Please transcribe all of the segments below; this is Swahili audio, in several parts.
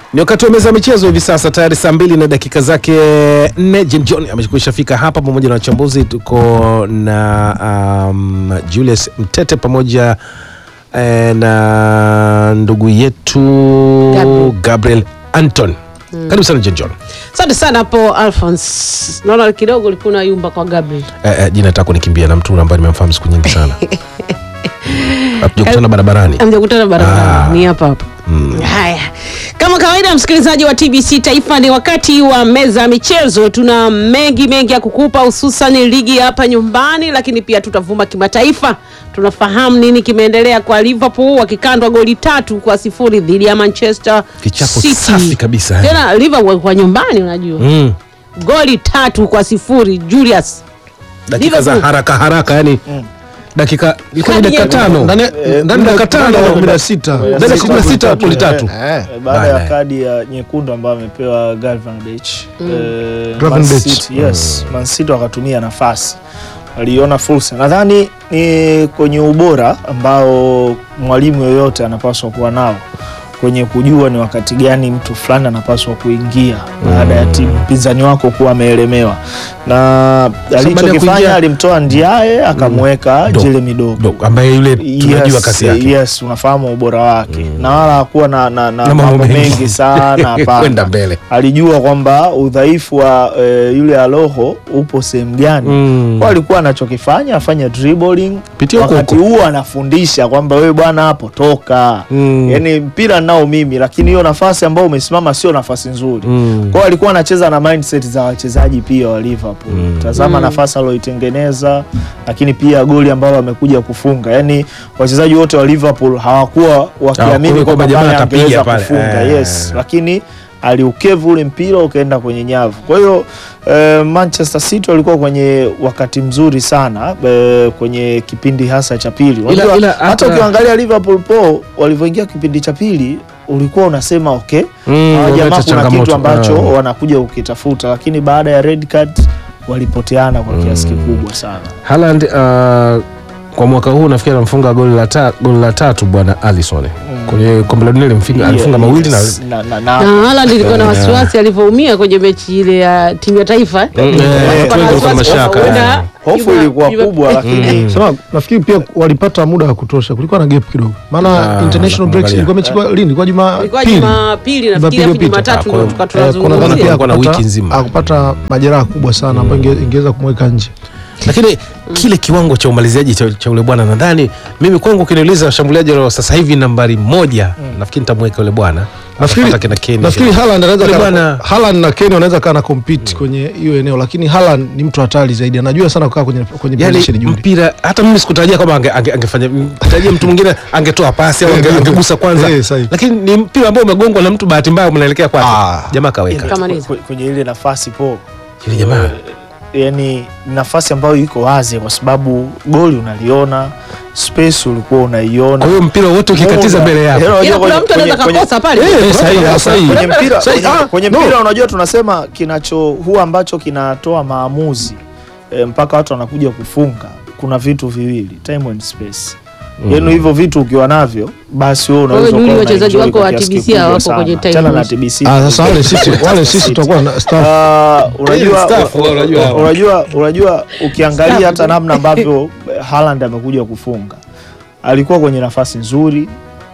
Ni wakati wa meza ya michezo hivi sasa, tayari saa mbili na dakika zake nne. Jim John amekwisha fika hapa pamoja na wachambuzi. Tuko na um, Julius Mtete pamoja eh, na ndugu yetu Gabriel. Gabriel Anton. Karibu sana Jim John. Asante sana hapo Alphonse. Naona kidogo ulikuwa unayumba kwa Gabriel. Eh, eh, jina nataka kunikimbia na mtu ambaye nimemfahamu siku nyingi sana hatujakutana barabarani. Hamjakutana barabarani, Ah. ni hapa hapa. Haya, kama kawaida, msikilizaji wa TBC Taifa, ni wakati wa meza ya michezo. Tuna mengi mengi ya kukupa, hususan ligi ya hapa nyumbani, lakini pia tutavuma kimataifa. Tunafahamu nini kimeendelea kwa Liverpool wakikandwa goli tatu kwa sifuri dhidi ya Manchester Kichapo City. safi kabisa, eh. Tena Liverpool kwa nyumbani, unajua Mm. goli tatu kwa sifuri Julius dakika za Liverpool. haraka haraka yani dakika ilikuwa ni Kadi dakika nyekundu. tano Ndani Eh, ndani dakika tano ya kumi na sita. ndani ya kumi na sita goli tatu Eh. Eh, baada Baadaye. ya kadi ya nyekundu ambayo amepewa Gravenberch eh, Gravenberch. Man City, yes, Man City wakatumia nafasi, waliona fursa. Nadhani ni kwenye ubora ambao mwalimu yoyote anapaswa kuwa nao kwenye kujua ni wakati gani mtu fulani anapaswa kuingia baada ya timu mpinzani wako kuwa ameelemewa, na baada ya kuingia- alichokifanya alimtoa Ndiaye akamweka Do- Jeremy Doku Do- ambaye yule tunajua yes, kasi yake yes, unafahamu ubora wake na wala hakuwa na, na, na, Na mambo mambo mengi. mengi sana hapana. kwenda mbele Alijua kwamba udhaifu wa e, yule Aloho upo sehemu gani Mm. kwa alikuwa anachokifanya afanye dribbling, Pitia huko wakati huko. huo anafundisha kwamba wewe bwana hapo toka Mm. yani mpira nao mimi, lakini hiyo nafasi ambayo umesimama sio nafasi nzuri Mm. kwao alikuwa anacheza na mindset za wachezaji pia wa Liverpool. Tazama nafasi alioitengeneza, lakini pia goli ambalo amekuja kufunga. Yani wachezaji wote wa Liverpool hawakuwa Hawakuwa wakiamini kwamba kwamba jamaa pale atapiga angeweza pale. kufunga. Eh. Yes, lakini aliukevu ule mpira ukaenda kwenye nyavu. Kwa hiyo eh, Manchester City walikuwa kwenye wakati mzuri sana eh, kwenye kipindi hasa cha pili. Unajua, ila hata hata- ukiangalia Liverpool po walivyoingia kipindi cha pili ulikuwa unasema okay, Mm, hawa wameleta jamaa kuna changamoto. kitu ambacho Ah. wanakuja ukitafuta, lakini baada ya red card walipoteana kwa kiasi kikubwa sana. Haaland uh, kwa mwaka huu nafikiri anamfunga goli la, ta, goli la tatu bwana Alisson kwenye kombe la dunia alimfunga alifunga Yeah, mawili yes. na, na, na, na Haaland ilikuwa na wasiwasi alivyoumia kwenye mechi ile ya timu ya taifa eh. Mm, Walikuwa eh, na wengi walikuwa na wasiwasi mashaka, huenda eh. hofu Juma- ilikuwa Juma- kubwa, lakini Sema, nafikiri pia walipata muda wa kutosha, kulikuwa na gap kidogo, maana Ah, international breaks nakuangalia. ilikuwa mechi kwa lini? Kwa juma ilikuwa pili. Jumapili nafikiri Jumapili afu iliyopita. Jumatatu Ah, kwa- ndo tuka Eh, kuna dhana tunazungumzia pia Kulikuwa na akupata- wiki nzima. akupata majeraha kubwa sana ambayo inge- ingeweza kumweka nje. lakini kile kiwango cha umaliziaji cha, cha ule bwana nadhani mimi kwangu ukiniuliza washambuliaji wa sasa hivi nambari moja nafikiri nitamweka yule bwana Nafikiri Atafuata kina Kane. nafikiri Haaland anaweza Yule kana- bwana- Haaland na Kane wanaweza kana compete kwenye hiyo eneo, lakini Haaland ni mtu hatari zaidi, anajua sana kukaa kwenye kwenye yani position juu. mpira hata mimi sikutarajia kwamba ange, ange, angefanya tarajia mtu mwingine angetoa pasi au ange, angegusa kwanza Eh, sahihi. lakini ni mpira ambao umegongwa na mtu bahati mbaya mnaelekea kwake Ah. jamaa kaweka Kamaliza. kwe- kwenye ile nafasi po yule jamaa yani nafasi ambayo iko wazi, kwa sababu goli unaliona, space ulikuwa unaiona kwa hiyo mpira wote ukikatiza Muda. mbele yako Yaani unajua Ila kuna kwenye- mtu anaweza kwenye- kwenye- kakosa pale Eh, sahihi, Sasa, sahihi. kwenye mpira, Sahi- kwenye, ah, kwenye no. mpira unajua tunasema kinacho huwa ambacho kinatoa maamuzi e, mpaka watu wanakuja kufunga, kuna vitu viwili, time and space. Yaani hivyo vitu ukiwa navyo basi wewe unaweza Juli, ukawa wachezaji unaenjoy wako kwa wa kiasi TBC kikubwa hawapo sana. kwenye time Achana na and- TBC. Ah, sasa wale sisi wale sisi tutakuwa na staff Ah, unajua, Staff, unajua. unajua, unajua ukiangalia hata namna ambavyo Haaland amekuja kufunga alikuwa kwenye nafasi nzuri.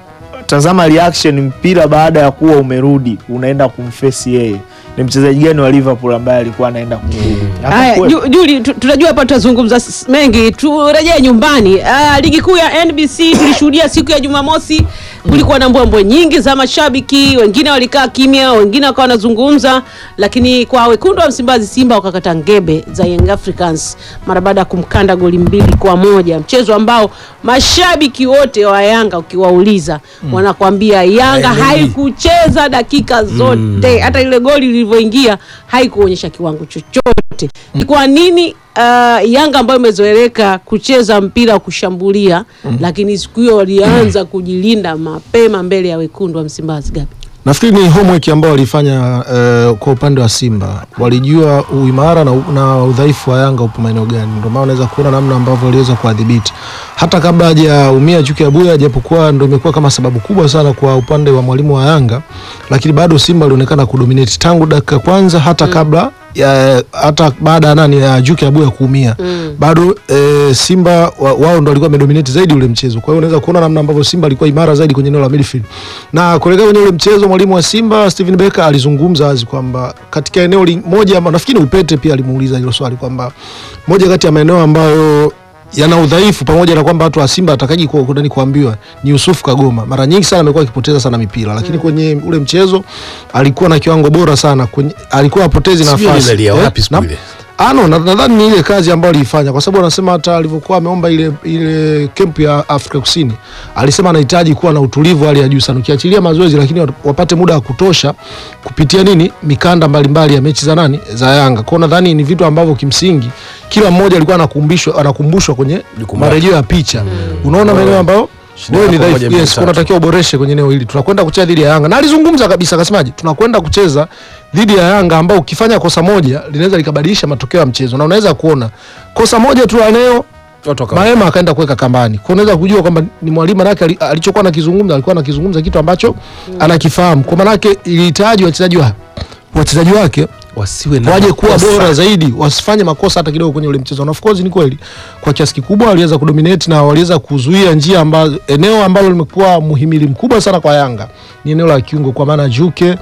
Tazama reaction mpira baada ya kuwa umerudi unaenda kumfesi yeye. Ni mchezaji gani wa Liverpool ambaye alikuwa anaenda kumfunga? Haya, Hapakuwepo. Ju- Juli, tu- tunajua hapa tutazungumza s- mengi, turejee nyumbani. Ah, ligi kuu ya NBC tulishuhudia siku ya Jumamosi, kulikuwa na mbwembwe nyingi za mashabiki, wengine walikaa kimya, wengine wakawa wanazungumza, lakini kwa wekundu wa Msimbazi Simba wakakata ngebe za Young Africans mara baada ya kumkanda goli mbili kwa moja, mchezo ambao mashabiki wote wa Yanga ukiwauliza wanakwambia Yanga haikucheza dakika zote, hata ile goli lilivyoingia haikuonyesha kiwango chochote. Ni kwa nini uh, Yanga ambayo imezoeleka kucheza mpira wa kushambulia, lakini siku hiyo walianza kujilinda mapema mbele ya wekundu wa Msimbazi Gabi? Nafikiri ni homework ambao walifanya eh, kwa upande wa Simba, walijua uimara na, na udhaifu wa Yanga upo maeneo gani, ndio maana unaweza kuona namna ambavyo waliweza kuwadhibiti hata kabla hajaumia Chuki Abuya, japokuwa ndio imekuwa kama sababu kubwa sana kwa upande wa mwalimu wa Yanga, lakini bado Simba alionekana kudominate tangu dakika kwanza hata kabla ya, hata baada ya nani ya Juki Abuya kuumia bado e, Simba wa, wao ndo walikuwa wamedominate zaidi ule mchezo. Kwa hiyo unaweza kuona namna ambavyo Simba alikuwa imara zaidi kwenye eneo la midfield. Na kuelekea kwenye ule mchezo, mwalimu wa Simba Steven Becker alizungumza wazi kwamba katika eneo li- moja, ama nafikiri Upete pia alimuuliza hilo swali kwamba moja kati ya maeneo ambayo yana udhaifu pamoja na kwamba watu wa Simba atakaji ku- kudani kuambiwa ni Yusuf Kagoma. Mara nyingi sana amekuwa akipoteza sana mipira, lakini kwenye ule mchezo alikuwa na kiwango bora sana kwenye, alikuwa apotezi Sijui nafasi alizalia Eh, wapi siku na- ile. Ah, no, na- nadhani ni ile kazi ambayo aliifanya kwa sababu anasema hata alivyokuwa ameomba ile ile kempu ya Afrika Kusini alisema anahitaji kuwa na utulivu wa hali ya juu sana, ukiachilia mazoezi, lakini wat- wapate muda wa kutosha kupitia nini mikanda mbalimbali ya mechi za nani za Yanga. Kwa hiyo nadhani ni vitu ambavyo kimsingi kila mmoja alikuwa anakumbushwa anakumbushwa kwenye Jukumu marejeo ya picha. Unaona maeneo ambayo Shida wewe ni yako moja, dhaifu, mbili, yes, tatu. unatakiwa uboreshe kwenye eneo hili. Tunakwenda kucheza dhidi ya Yanga na alizungumza kabisa, akasemaje, tunakwenda kucheza dhidi ya Yanga ambao ukifanya kosa moja linaweza likabadilisha matokeo ya mchezo, na unaweza kuona kosa moja tu la leo Watu wakawa- Maema akaenda kuweka kambani. Kwa unaweza kujua kwamba ni mwalimu manake ali- alichokuwa anakizungumza alikuwa anakizungumza kitu ambacho anakifahamu. Kwa manake ilihitaji wachezaji wa wachezaji wake wasiwe na waje kuwa makosa. bora zaidi, wasifanye makosa hata kidogo kwenye ule mchezo. Na of course ni kweli kwa kiasi kikubwa waliweza kudominate na waliweza kuzuia njia ambazo, eneo ambalo limekuwa muhimili mkubwa sana kwa Yanga ni eneo la kiungo, kwa maana Juke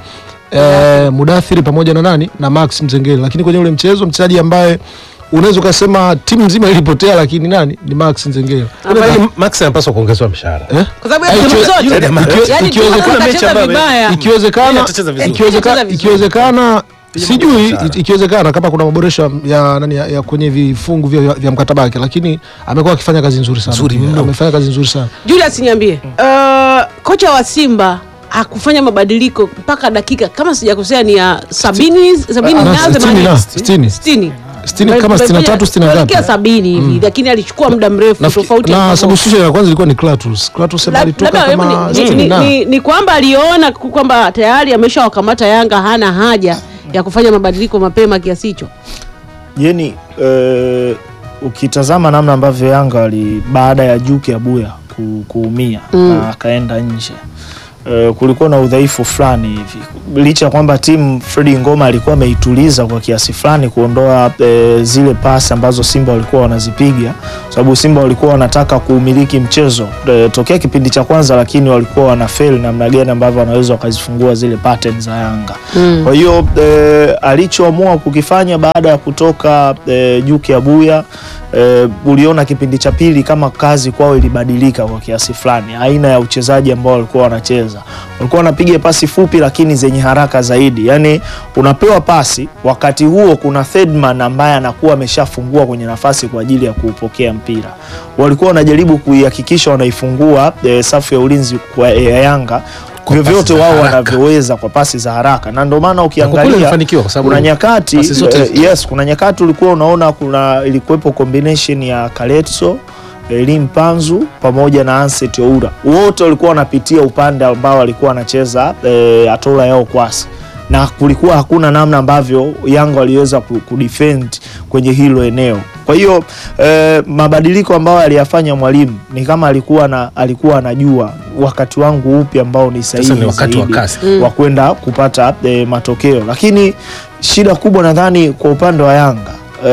eh, Mudathiri pamoja na nani na Max Mzengeli, lakini kwenye ule mchezo mchezaji ambaye unaweza ukasema timu nzima ilipotea, lakini nani ni Max Mzengeli Kwani Max anapaswa kuongezewa mshahara. eh? kwa sababu ya Ai, timu ikiwe- zote yule jamaa- ikiwe- Yaani ikiwezekana timu mechi zinacheza ambayo- vibaya. Yeye ikiwezekana atacheza vizuri. ikiwezeka- Atacheza vizuri. ikiwezekana Pili sijui mshahara. ikiwezekana kama kuna maboresho ya, nani, ya, ya kwenye vifungu vya, vya mkataba wake, lakini amekuwa akifanya kazi nzuri sana, Nzuri mno. amefanya kazi nzuri sana. Julius niambie, uh, kocha wa Simba hakufanya mabadiliko mpaka dakika kama sijakosea ni ya sabini sabini Ah, na sitini themanini. na, sitini. sitini Sitini kama sitini na tatu, sitini na Kuelekea ngapi? sabini hivi lakini alichukua muda mrefu Nafikiri- tofauti na ambavyo- substitution ya kwanza ilikuwa ni Clatous. Clatous La- alitoka labda hebu kama ni- sitini ni, na. ni, ni kwamba aliona ku- kwamba tayari ameshawakamata Yanga, hana haja ya kufanya mabadiliko mapema kiasi hicho. Jeni, eh, ukitazama namna ambavyo Yanga wali baada ya Juki Abuya ku, kuumia na akaenda nje eh, kulikuwa na udhaifu fulani hivi, licha ya kwamba timu Fredi Ngoma alikuwa ameituliza kwa kiasi fulani kuondoa eh, zile pasi ambazo Simba walikuwa wanazipiga, sababu Simba walikuwa wanataka kuumiliki mchezo eh, tokea kipindi cha kwanza, lakini walikuwa wana fail namna gani ambavyo wanaweza wakazifungua zile patterns za Yanga. Kwa hiyo eh, alichoamua kukifanya baada ya kutoka eh, Juki Abuya eh, uliona kipindi cha pili kama kazi kwao ilibadilika kwa kiasi fulani, aina ya uchezaji ambao walikuwa wanacheza. Walikuwa wanapiga pasi fupi lakini zenye haraka zaidi, yaani unapewa pasi, wakati huo kuna third man ambaye anakuwa ameshafungua kwenye nafasi kwa ajili ya kuupokea mpira. Walikuwa wanajaribu kuihakikisha wanaifungua eh, safu ya ulinzi kwa ya Yanga Kwa vyovyote pasi za wao haraka. wanavyoweza kwa pasi za haraka, na ndio maana Na kwa kweli ukiangalia alifanikiwa kwa sababu kuna nyakati pasi zote eh, yes, kuna nyakati ulikuwa unaona kuna ilikuwepo combination ya Kaletso Elim Panzu pamoja na Anset Oura, wote walikuwa wanapitia upande ambao walikuwa wanacheza eh, Atola yao kwasi na kulikuwa hakuna namna ambavyo Yanga waliweza ku- kudefend kwenye hilo eneo. Kwa hiyo eh, mabadiliko ambayo aliyafanya mwalimu ni kama alikuwa na alikuwa anajua wakati wangu upi ambao ni sahihi Sasa ni wakati wa zaidi kasi. wa kwenda kupata eh, matokeo, lakini shida kubwa nadhani kwa upande wa Yanga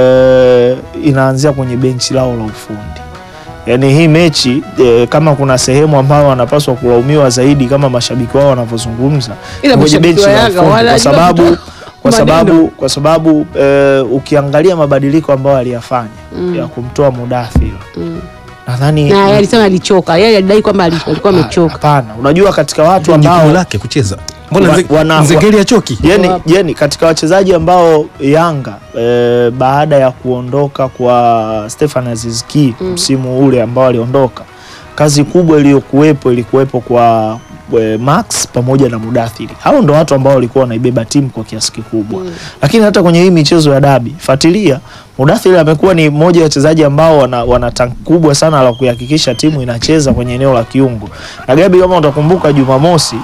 eh, inaanzia kwenye benchi lao la ufundi. Yaani hii mechi eh, kama kuna sehemu ambayo wanapaswa kulaumiwa zaidi kama mashabiki wao wanavyozungumza Ila kwenye mashabiki benchi wa la Yanga ufundi, kwa wanajua sababu kutoa kwa maneno. sababu kwa sababu eh, ukiangalia mabadiliko ambayo aliyafanya Mm. ya kumtoa Mudathir Mm. nadhani Na yeye alisema alichoka, yeye alidai kwamba ali- alikuwa amechoka. hapana, unajua katika watu jukumu ambao lake kucheza. Mbona Wa- Nze- wana- Nzengeli achoki? Jeni, Wapo. Jeni, katika wachezaji ambao Yanga e, baada ya kuondoka kwa Stefan Aziz Ki msimu ule ambao aliondoka, kazi kubwa iliyokuwepo ilikuwepo kwa e, Max pamoja na Mudathiri. Hao ndo watu ambao walikuwa wanaibeba timu kwa kiasi kikubwa, lakini hata kwenye hii michezo ya dabi, fuatilia Mudathiri amekuwa ni mmoja wa wachezaji ambao wana, wana tanki kubwa sana la kuhakikisha timu inacheza kwenye eneo la kiungo. Na Gabi, kama utakumbuka Jumamosi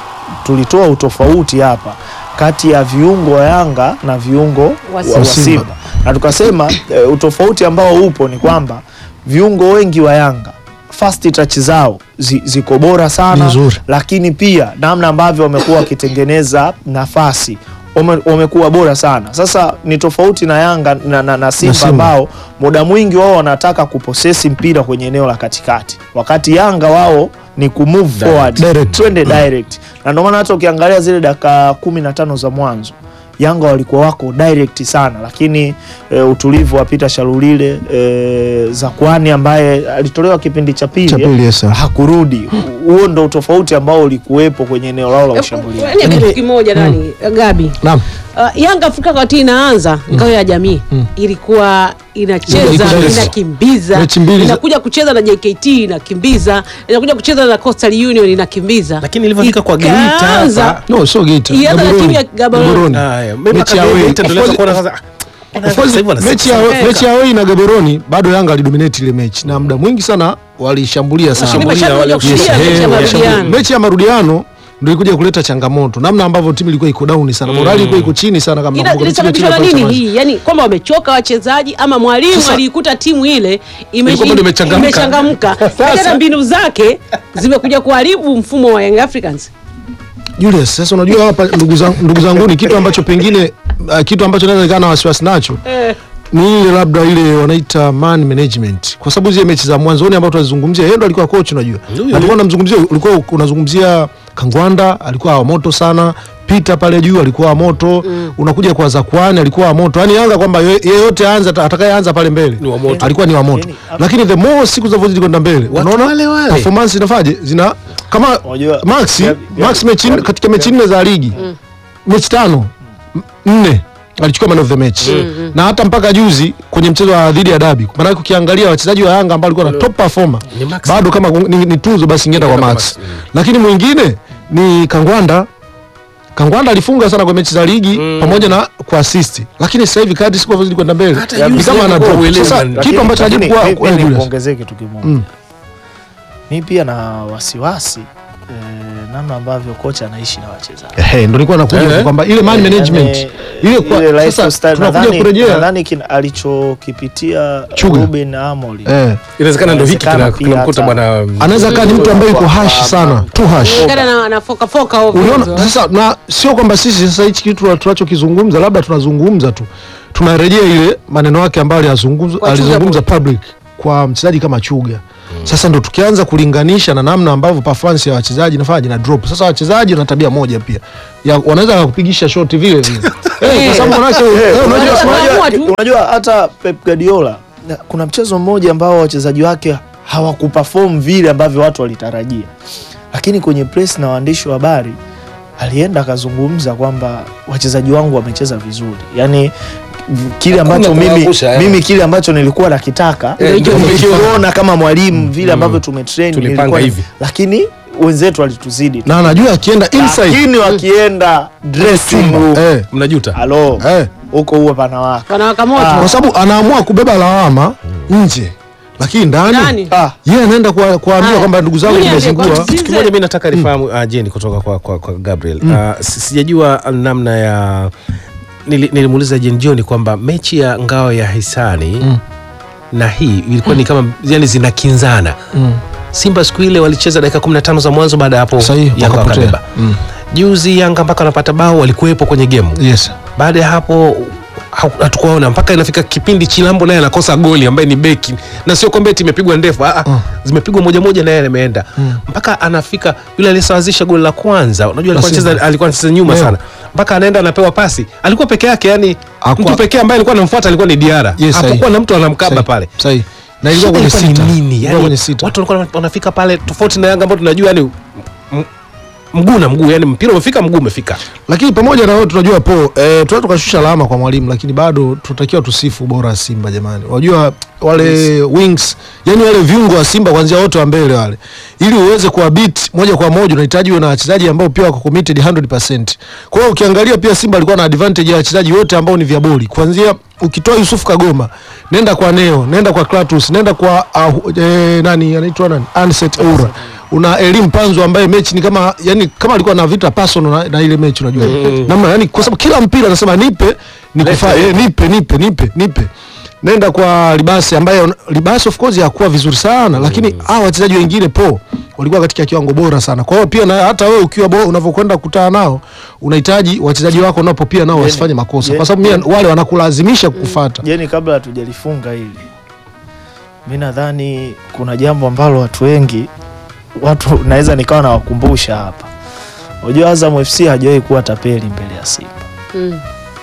tulitoa utofauti hapa kati ya viungo wa Yanga na viungo Wa wa, Simba. wa Simba na tukasema e, utofauti ambao upo ni kwamba viungo wengi wa Yanga fast touch zao zi, ziko bora sana Ni nzuri. lakini pia namna ambavyo wamekuwa wakitengeneza nafasi wame- wamekuwa bora sana. Sasa ni tofauti na Yanga na, na, na Simba Simba. ambao muda mwingi wao wanataka kuposesi mpira kwenye eneo la katikati, wakati Yanga wao ni kumove forward Direct. twende direct, na ndio maana hata ukiangalia zile dakika kumi na tano za mwanzo Yanga walikuwa wako direct sana, lakini e, utulivu wa Peter Shalulile e, Zakwani ambaye alitolewa kipindi cha Cha pili pili, yes, sir. hakurudi. Huo ndo utofauti ambao ulikuwepo kwenye eneo lao la Eh, ushambuliaji. yaani kitu kimoja nani Gabi Naam. Uh, Yanga Afrika wakati inaanza ngao ya jamii ilikuwa inacheza Ilikuwa inacheza. inakimbiza Mechi mbili za- inakuja kucheza na JKT inakimbiza inakuja kucheza na Coastal Union inakimbiza Lakini ilivyofika kwa Geita Ikaanza- hapa- No, sio Geita. Ianza na timu ya Gaborone. Gaborone. Haya, mimi Mechi ya mpaka away. Geita ndio Of naweza course- kuona sasa, ah, mbona Of course, sasa hivi wana mechi six ya Afrika. mechi ya away na Gaborone bado Yanga alidominate ile mechi na muda mwingi sana walishambulia sana. Nimeshakuja wale- kushuhudia Yes, mechi ya eh, marudiano. mechi ya marudiano ndio ilikuja kuleta changamoto, namna ambavyo timu ilikuwa iko down sana, morali ilikuwa iko chini sana, kama Ina- nakumbuka mechi ile ilisababishwa na timu nini ilikuwa hii yani kwamba wamechoka wachezaji ama mwalimu Sasa- aliikuta timu ile ime- Ilikuwa bado imechangamka. imechangamka Kaja na mbinu zake zimekuja kuharibu mfumo wa Young Africans Julius, sasa unajua hapa ndugu zangu, ndugu zangu ni kitu ambacho pengine uh, kitu ambacho naweza nikaa na wasiwasi nacho ni ile labda ile wanaita man management, kwa sababu zile mechi za mwanzoni ambao tunazungumzia, yeye ndo alikuwa coach, unajua Ndio, alikuwa anamzungumzia, ulikuwa unazungumzia Kangwanda alikuwa wa moto sana Peter pale juu alikuwa wa moto unakuja kwa Zakwani alikuwa wa moto yani Yanga kwamba ye- yeyote anza atakayeanza pale mbele Ni wa moto. alikuwa ni wa moto Yani, lakini the more siku zinavyozidi kwenda mbele Watu unaona wale wale. performance inafaje zina kama Unajua, Max ya- ya- Max mechi ya- katika mechi nne za ligi mechi tano m- nne alichukua man of the match na hata mpaka juzi kwenye mchezo wa dhidi ya dabi maanake ukiangalia wachezaji wa Yanga ambao walikuwa na top performer Ni Max. bado kama ni, ni tuzo basi ingeenda kwa Ingeenda kwa Max Max, mm. lakini mwingine ni Kangwanda Kangwanda alifunga sana kwa mechi za ligi pamoja na kwa assist lakini sasa hivi kadri siku zinavyozidi kwenda mbele Hata ni juzi kama ana alikuwa drop uelewa, sasa man. kitu ambacho Lakini- hajibu kwa lakini kwa mi Julius nikuongezee kitu kimoja Mm. mi pia na wasiwasi eh, namna ambavyo kocha anaishi na wachezaji ehe ndo nilikuwa nakuja Eh. kwamba ile man management Yani, ile kwa ile sasa lifestyle, tunakuja nadhani- kurejea nadhani kin- alichokipitia Chuga. Ruben Amorim eh inawezekana ndo hiki Inawezekana kina- pia kinamkuta hata- bwana anaweza kaa ni mtu ambaye yuko hash sana tu hash Kulingana na, na foka foka ovyo uliona ovyo. sasa na sio kwamba sisi sasa hichi kitu tunachokizungumza labda tunazungumza tu tunarejea ile maneno yake ambayo aliyazungumza Kwa Chuga alizungumza Boy. public kwa mchezaji kama Chuga sasa ndo tukianza kulinganisha na namna ambavyo performance ya wachezaji inafanya na drop sasa wachezaji wana tabia moja pia ya wanaweza kukupigisha shoti vile vile eh, kwa sababu manake eh, unajua Unajua- unajua, Wanaamua tu. unajua hata Pep Guardiola na- kuna mchezo mmoja ambao wachezaji wake hawakuperform vile ambavyo watu walitarajia, lakini kwenye press na waandishi wa habari alienda akazungumza kwamba wachezaji wangu wamecheza vizuri, yani v- kile Hakuna ambacho mimi, kuangusha, eh. mimi kile ambacho nilikuwa nakitaka Eh, ndio nimekiona kama mwalimu vile ambavyo tumetrain Tulipanga nilikuwa- hivi. lakini wenzetu walituzidi tu. na anajua akienda inside lakini wakienda dressing room eh, mnajuta halo eh. huko huwa panawaka wanawaka moto Ah. kwa sababu anaamua kubeba lawama nje lakini ndani Ndani. Ah. yeye anaenda kwa- kuambia Haya. kwamba ndugu zangu Junior, nimezingua kwa- kitu kimoja mi nataka nifahamu uh, jeni kutoka kwa, kwa, kwa gabriel uh, si- sijajua namna ya nili- nilimuuliza jen joni kwamba mechi ya ngao ya hisani Mm. na hii ilikuwa ni kama yani zinakinzana Mm. simba siku ile walicheza dakika 15 za mwanzo baada ya hapo Sahihi, yanga wakapotea. wakabeba Mm. juzi yanga mpaka wanapata bao walikuwepo kwenye gemu yes baada ya hapo hau- hatukuwaona mpaka inafika kipindi chilambo naye anakosa goli ambaye ni beki na sio kwamba eti imepigwa ndefu ah, ah, Mm. zimepigwa moja moja naye ameenda mpaka anafika yule aliyesawazisha goli la kwanza unajua alikuwa Simba. anacheza alikuwa anacheza nyuma Leo. sana mpaka anaenda anapewa pasi alikuwa peke yake yani Hakuwa- mtu pekee ambaye alikuwa anamfuata alikuwa ni Diara Yes, sahihi. hapakuwa na mtu anamkaba Sahihi, pale sahihi. na ilikuwa Shida kwenye ilikuwa ni sita nini? Ilikuwa Yani, kwenye sita watu walikuwa wanafika pale tofauti na Yanga ambao tunajua yani m- mguu na mguu yani mpira umefika mguu umefika lakini pamoja na yote tunajua po eh, tunaweza tukashusha alama kwa mwalimu lakini bado tunatakiwa tusifu ubora wa Simba jamani. Unajua wale wings, yani wale viungo wa Simba kuanzia wote wa mbele wale, ili uweze kuwa beat moja kwa moja unahitaji uwe na wachezaji ambao pia wako committed 100%. Kwa hiyo ukiangalia pia Simba alikuwa na advantage ya wachezaji wote ambao ni vya boli, kuanzia ukitoa Yusuf Kagoma, nenda kwa Neo, nenda kwa Klatus, nenda kwa uh, eh, nani anaitwa nani Anset Oura una elimu panzo ambaye mechi ni kama yani kama alikuwa na vita personal na, na ile mechi unajua namna yani kwa sababu kila mpira anasema nipe nikufa eh, nipe nipe nipe nipe nenda kwa Libasi ambaye Libasi of course hakuwa vizuri sana lakini hao wachezaji wengine po walikuwa katika kiwango bora sana. Kwa hiyo pia na hata wewe ukiwa bora unavyokwenda kukutana nao unahitaji wachezaji wako napo pia nao wasifanye makosa kwa sababu mia- wale wanakulazimisha kukufuata. Jeni, kabla hatujalifunga hili, mi nadhani kuna jambo ambalo watu wengi watu naweza nikawa nawakumbusha hapa. Unajua Azam FC hajawahi kuwa tapeli mbele ya Simba Mm.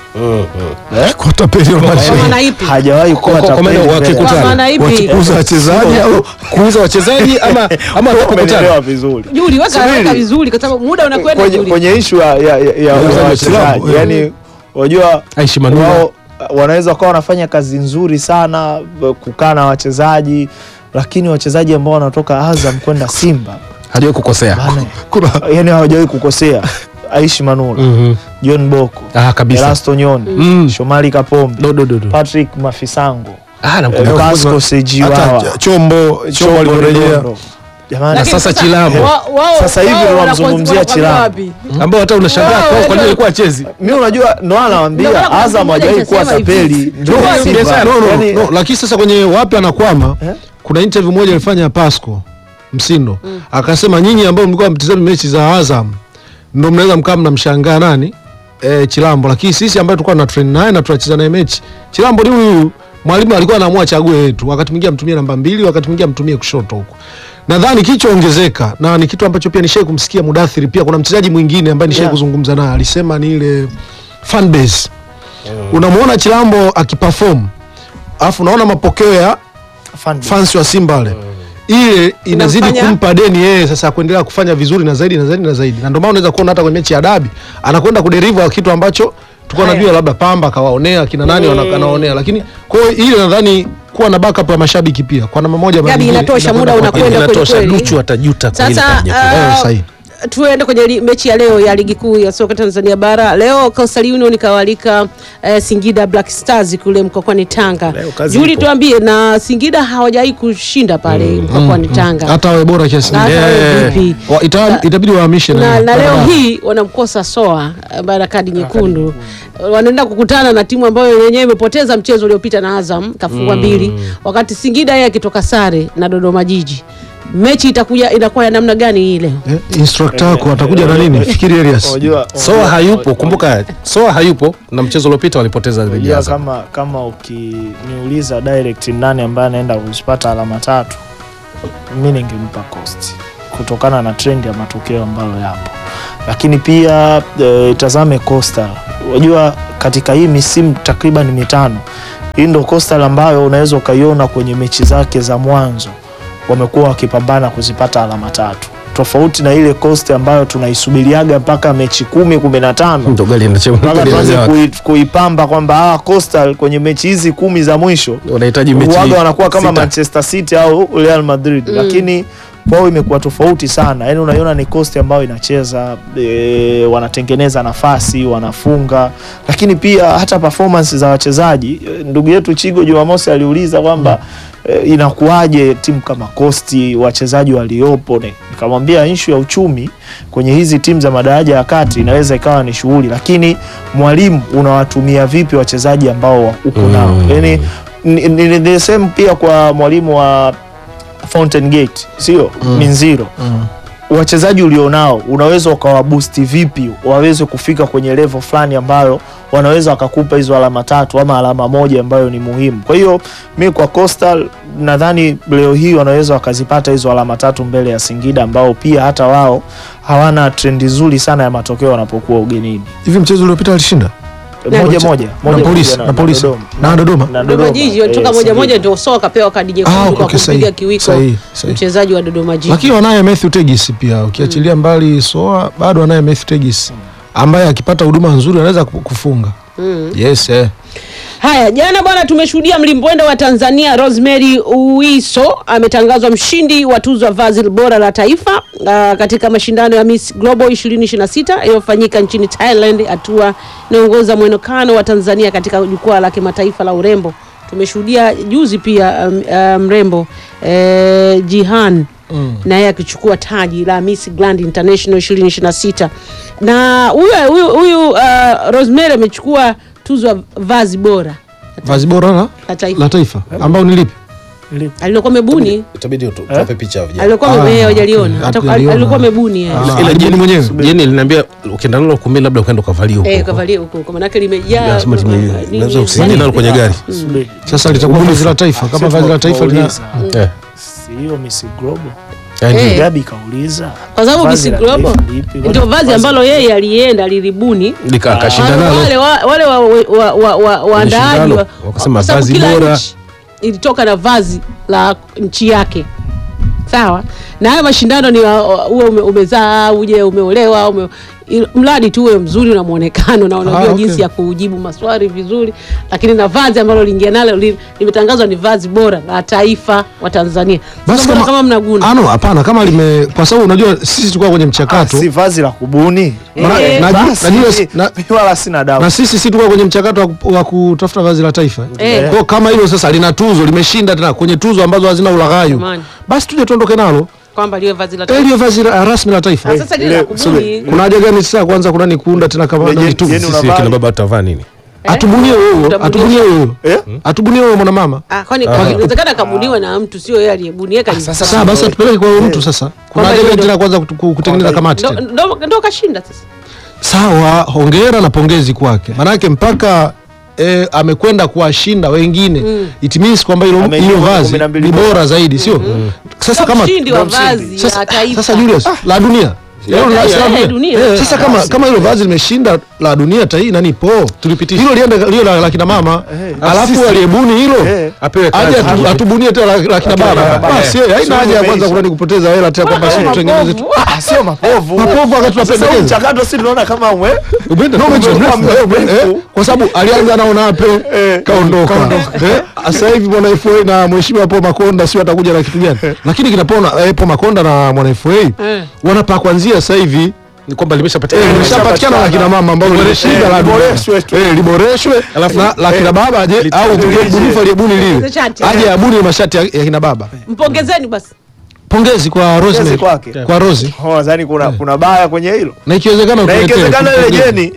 eh? Kwa tapeli wa Kwa maisha. maana ipi? hajawahi kuwa Kwa- kwa tapeli maana mbele ya wakikutana. Kwa maana ipi? Wachukuza wachezaji au kuuza wachezaji ama ama kukutana Umenielewa vizuri. Juli, weka Subiri. weka vizuri kwa sababu muda unakwenda kwenye, Juli. kwenye ishu ya, ya, ya, ya Wachezaji wa wachezaji klabu, yani, unajua Aishi Manula. wao wanaweza wakawa wanafanya kazi nzuri sana b- kukaa na wachezaji, lakini wachezaji ambao wanatoka Azam kwenda Simba hajawahi kukosea bana, kuna yani hawajawahi kukosea. Aishi Manula, Mhm. John Boko, ah kabisa Erasto Nyoni, Mm. Shomari Kapombe, do do do do Patrick Mafisango, ah eh, namkumbuka Pasco Sejiwawa, hata chombo chombo aliporejea Redondo. Jamani, Lakini sasa Chilambo. wa- wao- Sasa hivi wao ndo wanakuwa- namzungumzia wanakuwa Chilambo. wapi? ambao hata unashangaa Wao, kwa kwa nini ndio- alikuwa achezi mimi unajua ndo Ndio maana anawaambia kuna Azam mmoja hajawahi kuwa alisema hivi. tapeli ndio Ndio, Simba. biashara. no, no, Yani, no, lakini sasa kwenye wapi anakwama Eh? kuna interview moja alifanya Pasco Msindo akasema nyinyi ambao mlikuwa mtizami mechi za Azam ndio mnaweza mkaa mnamshangaa nani e, Chilambo, lakini sisi ambayo tulikuwa na train naye na tunacheza naye mechi Chilambo ni huyu huyu. mwalimu alikuwa anaamua chague yetu, wakati mwingine amtumie namba mbili, wakati mwingine amtumie kushoto huko. Nadhani kilichoongezeka na ni kitu ambacho pia nishai kumsikia Mudathiri, pia kuna mchezaji mwingine ambaye nishai Yeah. kuzungumza naye alisema ni ile fan base. Unamuona Chilambo akiperform alafu unaona mapokeo ya fan base. fans wa Simba wale ile inazidi Inamfanya- kumpa deni yeye sasa kuendelea kufanya vizuri na zaidi na zaidi na zaidi, na ndio maana unaweza kuona hata kwenye mechi ya dabi anakwenda kuderiva kitu ambacho tulikuwa Haya. najua labda Pamba akawaonea kina nani Mm. wana- anaonea, lakini kwa hiyo ile nadhani kuwa na backup ya mashabiki pia kwa namna moja ama Gabi, nyingine inatosha, inakwenda muda kwa- unakwenda. inatosha kweli kweli. Duchu atajuta kwa hili Sasa kaja. Eh, ah, sahihi. tuende kwenye li- mechi ya leo ya ligi kuu ya soka Tanzania bara. Leo Coastal Union kawalika eh, Singida Black Stars kule mkokwani Tanga. Leo kazi Juli, ipo. tuambie, na Singida hawajawahi kushinda pale mkokwani Tanga hata wawe bora kiasi Na hata wawe Eh, vipi. wa- ita- itabidi wahamishe na, nani. na leo Barabara. hii wanamkosa Soa eh, baada ya kadi nyekundu. Wanaenda kukutana na timu ambayo yenyewe imepoteza mchezo uliopita na Azam kafungwa mbili, wakati Singida yeye akitoka sare na Dodoma Jiji. Mechi itakuja inakuwa ya namna gani hii leo? Eh, instructor wako atakuja na nini? Fikiri Elias. Unajua- Soa hayupo, kumbuka Soa hayupo na mchezo uliopita walipoteza dhidi ya Unajua Azam. kama kama ukiniuliza direct ni nani ambaye anaenda kuzipata alama tatu, mi ningempa Coast kutokana na trend ya matokeo ambayo yapo, lakini pia e, itazame Coastal. Unajua katika hii misimu takriban mitano, hii ndo Coastal ambayo unaweza ukaiona kwenye mechi zake za mwanzo wamekuwa wakipambana kuzipata alama tatu, tofauti na ile Coast ambayo tunaisubiriaga mpaka mechi kumi kumi na tano Ndo gari inachema- mpaka gari tuanze inawaka. kui, kuipamba kwamba ah, Coastal kwenye mechi hizi kumi za mwisho wanahitaji mechi waga wanakuwa kama sita. Manchester City au Real Madrid Mm. lakini kwao imekuwa tofauti sana. Yani unaiona ni Coast ambayo inacheza e, wanatengeneza nafasi, wanafunga, lakini pia hata performance za wachezaji. E, ndugu yetu Chigo Jumamosi aliuliza kwamba e, inakuwaje timu kama Coast wachezaji waliopo, Ne- nikamwambia ishu ya uchumi kwenye hizi timu za madaraja ya kati inaweza ikawa ni shughuli, lakini mwalimu unawatumia vipi wachezaji ambao uko nao Mm. yani ni, ni, ni the same pia kwa mwalimu wa Fountain Gate sio Mm. Minziro Mm. wachezaji ulionao unaweza ukawabusti vipi waweze kufika kwenye level fulani ambayo wanaweza wakakupa hizo alama tatu ama alama moja ambayo ni muhimu. Kwa hiyo mi kwa Coastal nadhani leo hii wanaweza wakazipata hizo alama tatu mbele ya Singida ambao pia hata wao hawana trendi nzuri sana ya matokeo wanapokuwa ugenini. Hivi mchezo uliopita alishinda Na- Moja moja na moja polisi moja na polisi na Dodoma. na Dodoma Jiji walitoka eh, moja Singida. moja, ndio Soa kapewa kadi nyekundu Ah, kwa okay, kumpiga sahihi, kiwiko sahihi, sahihi. mchezaji wa Dodoma Jiji. lakini wanaye Matthew Tegis pia ukiachilia mbali Soa bado wanaye Matthew Tegis ambaye akipata huduma nzuri anaweza ku- kufunga Mm. yes eh. Haya, jana bwana, tumeshuhudia mlimbwende wa Tanzania Rosemary Uwiso ametangazwa mshindi wa tuzo ya vazi bora la taifa uh, katika mashindano ya Miss Global 2026 yaliyofanyika nchini Thailand, hatua inaongoza mwonekano wa Tanzania katika jukwaa la kimataifa la urembo. Tumeshuhudia juzi pia um, uh, mrembo eh, Jihan na yeye akichukua taji la Miss Grand International 2026 na huyu huyu huyu uh, Rosemary amechukua tuzo ya vazi bora vazi bora la, la taifa la taifa ambao ni lipi Ili- alilokuwa mebuni itabidi tu- tuwape picha ya vijana. alilokuwa Ah, me- eh, hajaliona Hata- hatujaliona. alikuwa mebuni eh. Ah. ila Jeni jeni mwenyewe. jeni linaambia ukienda nalo kumbi labda ukaenda ukavalia huko Eh, huko. kavalia huko huko manake limejaa Lazima time- nini- lazima nini- usiingie nalo kwenye gari Subiri. sasa litakuwa vazi la taifa kama Sisi vazi la taifa lina tunauliza, Eh. si hiyo Miss Global Yaani, Eh. Gabi kauliza kwa sababu vazi Miss la Global taifa lipi? ndio Bwana, vazi ambalo yeye alienda alilibuni lika- akashinda Wale- nalo wale wa- wale wa- wa- wa- wa- waandaaji shindano, wa- wakasema kwa sababu vazi kila bora. nchi ilitoka na vazi la nchi yake sawa na haya mashindano ni wa- wa- uwe ume, umezaa uje umeolewa ume, il- mradi tu uwe mzuri una mwonekano na unajua Ah, okay. jinsi ya kujibu maswali vizuri lakini na vazi ambalo liingia nalo li- limetangazwa ni vazi bora la taifa wa Tanzania Sasa mbona kama mnaguna ano hapana kama lime kwa sababu unajua sisi tulikuwa kwenye Ah, mchakato si vazi la kubuni Maana- Eh, najua- Basi, najua- mi- na- mi wala sina dawa na sisi si tulikuwa kwenye mchakato wa ku- wa kutafuta vazi la taifa Eh. kwa kama hilo sasa lina tuzo limeshinda tena kwenye tuzo ambazo hazina ulaghayu Jamani. basi tuje tuondoke nalo kwamba liwe vazi la Eh, taifa liyo vazi la- rasmi la taifa Ah, sasa lile ile- la kubuni subiri. kuna haja gani sasa kwanza kuna ni kuunda tena kama Lenye- nani tu yenu- sisi unavaa- kina baba tutavaa nini atubunie huyo Utabunia. atubunie huyo Eh? atubunie huyo mwanamama Ah, kwani inawezekana akabuniwa na mtu sio yeye aliyebuni yeye kali- sasa basi atupeleke kwa huyo mtu sasa kuna Kwamba haja gani hilo- tena kwanza kutu- ku- kutengeneza Kwamba- kamati ndo, tena ndo, ndo kashinda sasa sawa hongera na pongezi kwake manake mpaka E, amekwenda kuwashinda wengine it means kwamba hilo Ameingia hilo kwenye vazi kumi na mbili ni bora. bora zaidi sio sasa Sio kama mshindi wa ndo mshindi. vazi sasa, la taifa sasa Julius la dunia Hilo la- taifa, la eh, dunia. dunia. Eh, sasa kama kama hilo vazi limeshinda la dunia tai nani po Tulipitisha. hilo liende lio la, la kina mama Eh. alafu Sisi- aliyebuni hilo Eh. apewe aje kazi. atu- atubunie tena la, la kina baba baba, basi eh. eh, haina Sio haja ya kwanza umeisha. kuna ni kupoteza hela tena kwamba si tutengeneze tu Ah, sio mapovu Mapovu wakati Sasa tunapendekeza. mchakato si tunaona kama umwe Umeenda no, umeenda Umekuwa mrefu, mrefu. eh, eh, kwa sababu alianza nao nape kaondoka Eh, sasa hivi bwana FA na mheshimiwa Paul Makonda sio atakuja na kitu gani lakini kinapona eh, Paul Makonda na mwana FA Eh. wanapaa kuanzia sasa hivi ni kwamba limeshapatikana Eh, limeshapatikana la kina mama ambao limeshinda eh, la dunia. liboreshwe tu. Eh, liboreshwe Alafu- na la kina baba aje au liboreshwe. mbunifu aliyebuni lile Hizo shati. aje abuni mashati ya, ya kina baba mpongezeni basi pongezi kwa Rosemary kwake. kwa Rosi Oh, nadhani kuna kuna baya kwenye hilo na ikiwezekana na utuletee, ikiwezekana ile tupongeze. jeni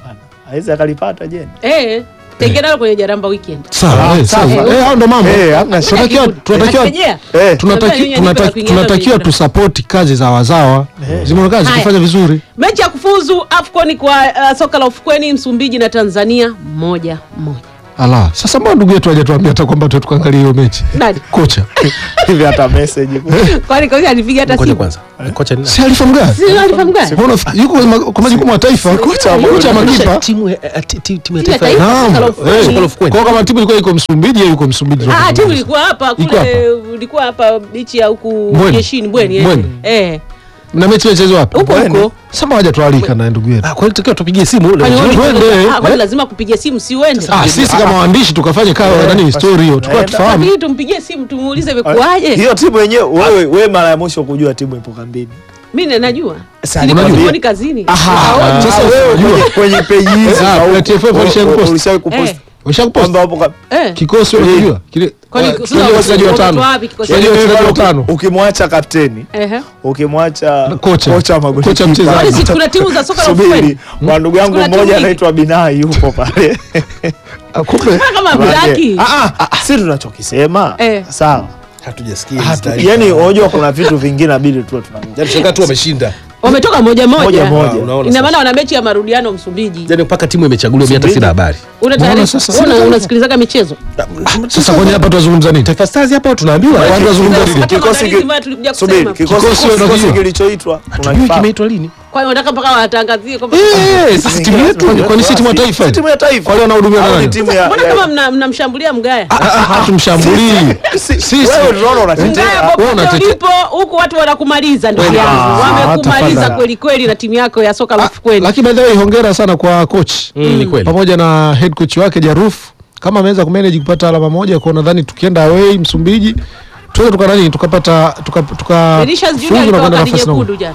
awezi akalipata jeni eh tengenalo kwenye jaramba weekend sawa eh, sawa sawa. eh hao ndo mambo Eh, hamna shida. tunatakiwa tunatakiwa Akirejea, Eh, tunataki- Tunataka- tunataki- tunataka- tunatakiwa tusapoti kazi za wazawa zimeona kazi Haya. kufanya vizuri mechi ya kufuzu afcon kwa uh, soka la ufukweni msumbiji na tanzania moja moja ala sasa mbona ndugu yetu hajatuambia hata kwamba tu tukaangalia hiyo mechi nani kocha hivi hata message kwani kocha alipiga hata Ngoja simu kwanza kocha ni nani? si alifa mgani Si alifahamu gani? Mbona unafi- yuko ma- kwa majukumu ya taifa kocha wa kocha makipa timu ya- eh, ti- ti- timu ya Timu ya taifa taifa. Naam. Soka la Eh, ufukweni. soka la ufukweni. kwa kama timu ilikuwa iko Msumbiji yeye yuko Msumbiji Ah, timu ilikuwa hapa Iko kule ilikuwa hapa bichi ya huku Mbweni. jeshini bweni eh. Mbweni. eh na mechi inachezwa wapi huko huko sasa haja tualika na ndugu yetu Ah, kwa hiyo tukiwa tupigie simu ule Kwani wewe mzuri. Twende, ulikuwa- ah, kwani eh. lazima kupigia simu si uende ah sisi kama waandishi tukafanye kawa nani story hiyo tukao Naenda. tufahamu lakini tumpigie simu tumuulize imekuwaje hiyo timu yenyewe wewe wewe mara ya mwisho kujua timu ipo kambini mimi najua Sasa Nilikuwa unajua. sikuoni kazini Ah, sasa sasa wewe unajua. kwenye, kwenye peji hizi Ah, au- kwenye TFF u- walishawahi u- kupost. ulishawahi kupost Eh. ushakupost kwamba wapo ka- eh kikosi unajua kile Kwani ah, sasa tunajua wachezaji wametoa watano wapi kikosi? Tunajua wachezaji watano ukimwacha kapteni ehe ukimwacha Kocha. kocha magoli Kocha mchezaji. Kwani si kuna timu za soka la subiri ufukweni kwa ndugu yangu Kuna timu mmoja nyingi. anaitwa Binai yupo pale Ah, kumbe kama blaki Ah, ah, si tunachokisema Eh. sawa hatujasikia Hatu- hizi taarifa. yani unajua kuna vitu vingine inabidi tuwe tunajua Yaani shangaa tu wameshinda wametoka moja moja moja Ah, moja unaona ina sasa. maana wana mechi ya marudiano Msumbiji Yaani mpaka timu imechaguliwa mimi hata sina habari una Mbona taarifa sasa- Una- unasikilizaga michezo sasa kwenye hapa tunazungumza nini Taifa Stars hapa tunaambiwa Kwanza zungumza Sasa nini? hata Kikosi maandalizi ki- ambayo tulikuja subiri kusema kikosi Kikosi kikosi unakijua? kilichoitwa Hatujui unakifahamu kimeitwa lini kwa hiyo wanataka mpaka watangazie kwamba Eh, sisi timu yetu kwani- kwani si timu ya taifa Si timu ya taifa wale wanahudumiwa na Au ni nani timu ya mbona ya- kama mna- mnamshambulia mgaya hatumshambulii Si- sisi wewe tunaona unatetea mgaya wewe popote unatetea- ulipo huku watu wanakumaliza ndugu yangu wamekumaliza tafadhali. kweli kweli na timu yako ya soka la Ah, ufukweni lakini by the way hongera sana kwa coach Mm, ni kweli pamoja na head coach wake Jaruf kama ameweza kumanage kupata alama moja kwa nadhani tukienda away Msumbiji tuweza tuka nani tukapata tuka tuka Vinicius fuzu Junior na alipewa kwenda kadi nafasi nyekundu jana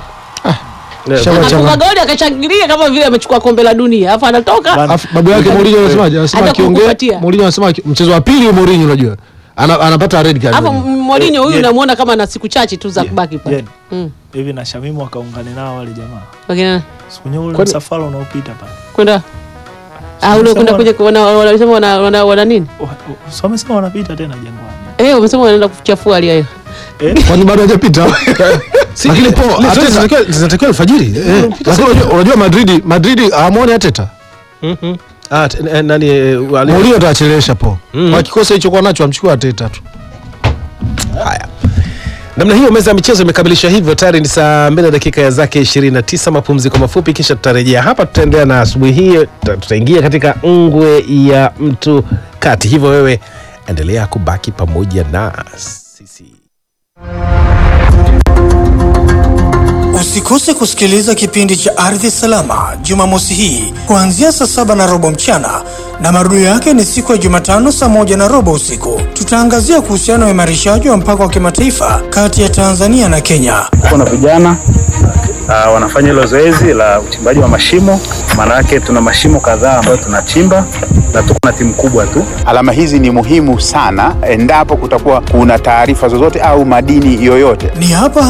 Shaba akafunga changa. goli akashangilia kama vile amechukua kombe la dunia alafu anatoka Alafu babu yake Mourinho anasemaje? Anasema Hata akiongea kukupatia. Mourinho anasema aki- mchezo wa pili wa Mourinho unajua. Ana, anapata red card. hapo Mourinho huyu Eh, unamuona kama na siku chache tu za kubaki pale Jen, Mm. hivi na Shamimu wakaungane nao wale jamaa Wakina- siku nyingi ule Kwani- msafara unaopita pale kwenda ah, ule kwenda kuja wana- wanasema wana, wana, wana nini Wa- wa- so wamesema wanapita tena jangwani eh wamesema wanaenda kuchafua hali hiyo eh? Kwani bado hajapita? Si, Lakini ile- po, ile Arteta- zinatakiwa- zinatakiwa alfajiri Eh, lakini unajua- unajua Madrid Madrid hamuoni Arteta. Mhm. Ah, t- eh, nani eh, wali- Mourinho atachelewesha po. Mm. Kwa kikosi hicho nacho amchukua Arteta tu. Haya, namna hiyo meza ya michezo imekamilisha hivyo. Tayari ni saa mbili na dakika ya zake 29. Mapumziko mafupi, kisha tutarejea hapa. Tutaendelea na asubuhi hii, tuta- tutaingia katika ngwe ya mtu kati. Hivyo wewe endelea kubaki pamoja na sisi. Usikose kusikiliza kipindi cha Ardhi Salama Jumamosi hii kuanzia saa saba na robo mchana na marudio yake ni siku ya Jumatano saa moja na robo usiku. Tutaangazia kuhusiana na uimarishaji wa mpaka wa kimataifa kati ya Tanzania na Kenya. kuna vijana uh, wanafanya hilo zoezi la uchimbaji wa mashimo. Maana yake tuna mashimo kadhaa ambayo tunachimba na tuko na timu kubwa tu. Alama hizi ni muhimu sana endapo kutakuwa kuna taarifa zozote au madini yoyote. Ni hapa